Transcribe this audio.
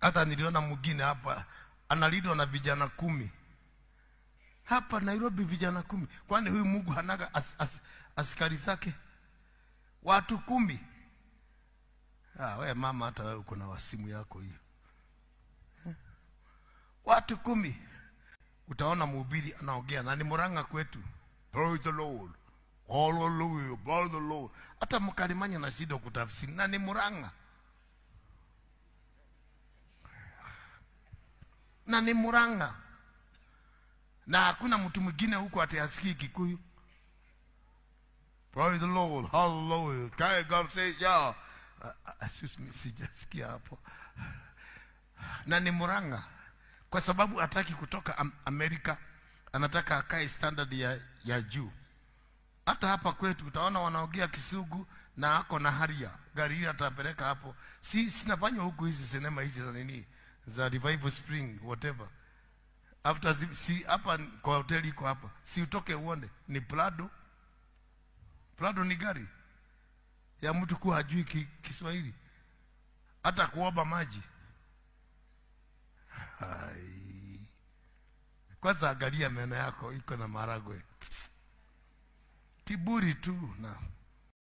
hata niliona mwingine hapa analindwa na vijana kumi hapa nairobi vijana kumi kwani huyu mungu hanaga as, as, askari zake watu kumi ah, we mama hata wewe uko na wasimu yako hiyo Eh? watu kumi utaona mhubiri anaongea na ni muranga kwetu praise the lord hallelujah praise the lord hata mkalimanya na shida kutafsiri na ni muranga na ni muranga na hakuna mtu mwingine huko atiasikii kikuyu praise the lord hallelujah Kai god says yeah Uh, uh, excuse me sijasikia hapo na ni muranga kwa sababu hataki kutoka am amerika anataka akae standard ya, ya juu hata hapa kwetu utaona wanaongea kisugu na ako na haria gari hili atapeleka hapo si sinafanywa huku hizi sinema hizi za nini za revival spring whatever after zi- si hapa kwa hoteli iko hapa si utoke uone ni prado prado ni gari ya mtu kuwa hajui ki, kiswahili hata kuomba maji Hai. kwanza angalia meno yako iko na maragwe kiburi tu na